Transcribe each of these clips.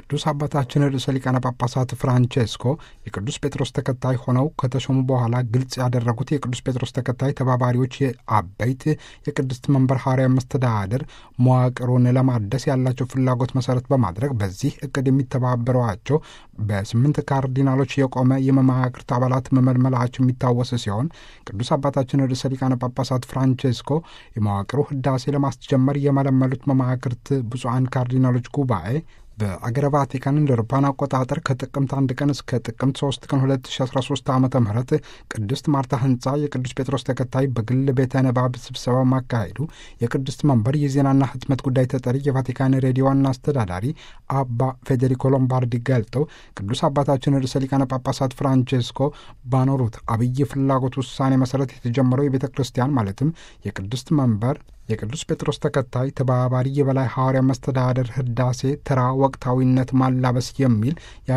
ቅዱስ አባታችን ርዕሰ ሊቃነ ጳጳሳት ፍራንቼስኮ የቅዱስ ጴጥሮስ ተከታይ ሆነው ከተሾሙ በኋላ ግልጽ ያደረጉት የቅዱስ ጴጥሮስ ተከታይ ተባባሪዎች የአበይት የቅድስት መንበር ሐዋርያዊ መስተዳድር መዋቅሩን ለማደስ ያላቸው ፍላጎት መሰረት በማድረግ በዚህ እቅድ የሚተባበሯቸው በስምንት ካርዲናሎች የቆመ የመማክርት አባላት መመልመላቸው የሚታወስ ሲሆን ቅዱስ አባታችን ርዕሰ ሊቃነ ጳጳሳት ፍራንቼስኮ የመዋቅሩ ህዳሴ ለማስጀመር የመለመሉት መማክርት ብፁዓን ካርዲናሎች ጉባኤ በአገረ ቫቲካን እንደ አውሮፓውያን አቆጣጠር ከጥቅምት አንድ ቀን እስከ ጥቅምት ሶስት ቀን 2013 ዓ ም ቅድስት ማርታ ህንፃ የቅዱስ ጴጥሮስ ተከታይ በግል ቤተ ንባብ ስብሰባ ማካሄዱ የቅድስት መንበር የዜናና ህትመት ጉዳይ ተጠሪ የቫቲካን ሬዲዮ ዋና አስተዳዳሪ አባ ፌዴሪኮ ሎምባርዲ ገልጠው ቅዱስ አባታችን ርዕሰ ሊቃነ ጳጳሳት ፍራንቼስኮ ባኖሩት አብይ ፍላጎት ውሳኔ መሰረት የተጀመረው የቤተ ክርስቲያን ማለትም የቅድስት መንበር የቅዱስ ጴጥሮስ ተከታይ ተባባሪ የበላይ ሐዋርያ መስተዳደር ህዳሴ ተራ ወቅታዊነት ማላበስ የሚል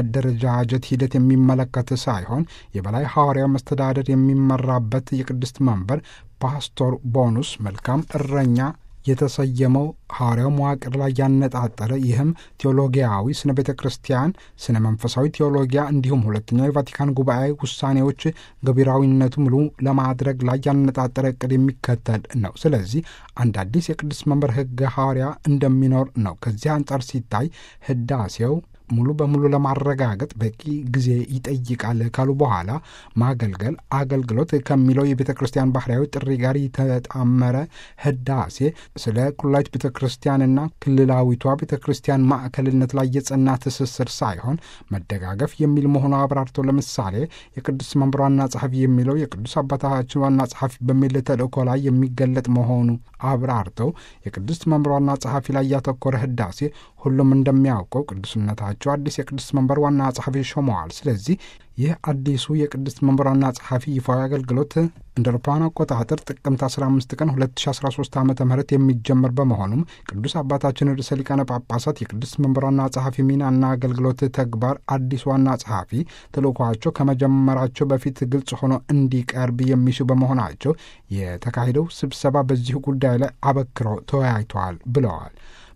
የአደረጃጀት ሂደት የሚመለከት ሳይሆን የበላይ ሐዋርያ መስተዳደር የሚመራበት የቅድስት መንበር ፓስቶር ቦኑስ መልካም እረኛ የተሰየመው ሐዋርያው መዋቅር ላይ ያነጣጠረ ይህም ቴዎሎጊያዊ ስነ ቤተ ክርስቲያን ስነ መንፈሳዊ ቴዎሎጊያ እንዲሁም ሁለተኛው የቫቲካን ጉባኤ ውሳኔዎች ገቢራዊነቱ ሙሉ ለማድረግ ላይ ያነጣጠረ እቅድ የሚከተል ነው። ስለዚህ አንድ አዲስ የቅዱስ መንበር ህገ ሐዋርያ እንደሚኖር ነው። ከዚህ አንጻር ሲታይ ህዳሴው ሙሉ በሙሉ ለማረጋገጥ በቂ ጊዜ ይጠይቃል ካሉ በኋላ ማገልገል አገልግሎት ከሚለው የቤተ ክርስቲያን ባህርያዊ ጥሪ ጋር የተጣመረ ህዳሴ ስለ ኩላዊት ቤተ ክርስቲያንና ክልላዊቷ ቤተ ክርስቲያን ማዕከልነት ላይ የጸና ትስስር ሳይሆን መደጋገፍ የሚል መሆኑ አብራርተው ለምሳሌ የቅዱስ መንበር ዋና ጸሐፊ የሚለው የቅዱስ አባታችን ዋና ጸሐፊ በሚል ተልእኮ ላይ የሚገለጥ መሆኑ አብራርተው የቅዱስ መንበር ዋና ጸሐፊ ላይ ያተኮረ ህዳሴ ሁሉም እንደሚያውቀው ቅዱስነታቸው አዲስ የቅድስት መንበር ዋና ጸሐፊ ሾመዋል። ስለዚህ ይህ አዲሱ የቅድስት መንበር ዋና ጸሐፊ ይፋዊ አገልግሎት እንደ አውሮፓውያን አቆጣጠር ጥቅምት 15 ቀን 2013 ዓ ም የሚጀመር በመሆኑም ቅዱስ አባታችን ርዕሰ ሊቃነ ጳጳሳት የቅድስት መንበር ዋና ጸሐፊ ሚናና አገልግሎት ተግባር አዲስ ዋና ጸሐፊ ተልእኳቸው ከመጀመራቸው በፊት ግልጽ ሆኖ እንዲቀርብ የሚሹ በመሆናቸው የተካሄደው ስብሰባ በዚሁ ጉዳይ ላይ አበክረው ተወያይተዋል ብለዋል።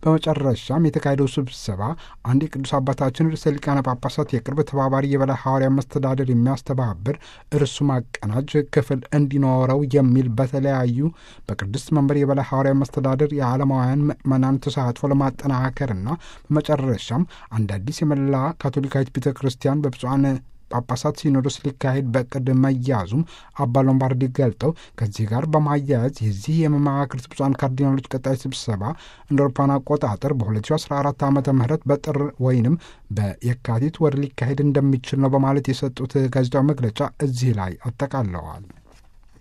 በመጨረሻም የተካሄደው ስብሰባ አንድ የቅዱስ አባታችን ርዕሰ ሊቃነ ጳጳሳት የቅርብ ተባባሪ የበላይ ሐዋርያ መስተዳደር የሚያስተባብር እርሱ ማቀናጅ ክፍል እንዲኖረው የሚል በተለያዩ በቅድስት መንበር የበላይ ሐዋርያ መስተዳደር የዓለማውያን ምዕመናን ተሳትፎ ለማጠናከርና በመጨረሻም አንድ አዲስ የመላ ካቶሊካዊት ቤተ ክርስቲያን በብፁዓን ጳጳሳት ሲኖዶስ ሊካሄድ በቅድ መያዙም አባ ሎምባርዲ ገልጠው ከዚህ ጋር በማያያዝ የዚህ የመማክርት ብፁዓን ካርዲናሎች ቀጣይ ስብሰባ እንደ አውሮፓውያን አቆጣጠር በ2014 ዓ ም በጥር ወይንም በየካቲት ወር ሊካሄድ እንደሚችል ነው በማለት የሰጡት ጋዜጣዊ መግለጫ እዚህ ላይ አጠቃለዋል።